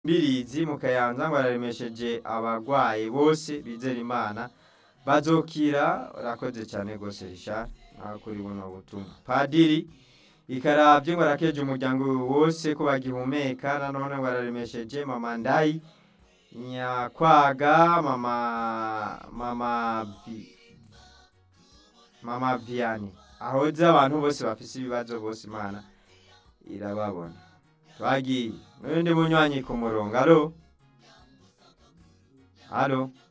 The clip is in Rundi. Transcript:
Mbirizi mu Kayanza ngo araremesheje abagwayi bose bizera Imana bazokira urakoze cyane gose Richard nawe kuri buno butumwa Padiri ikaravye ngo arakeje umuryango wose ko bagihumeka nanone ngo araremesheje mama Ndayi Nyakwaga mama mama Vi mama Vianney ahoze abantu bose bafise ibibazo bose Imana irababona twagiye n'undi munywanyi ku murongo alo alo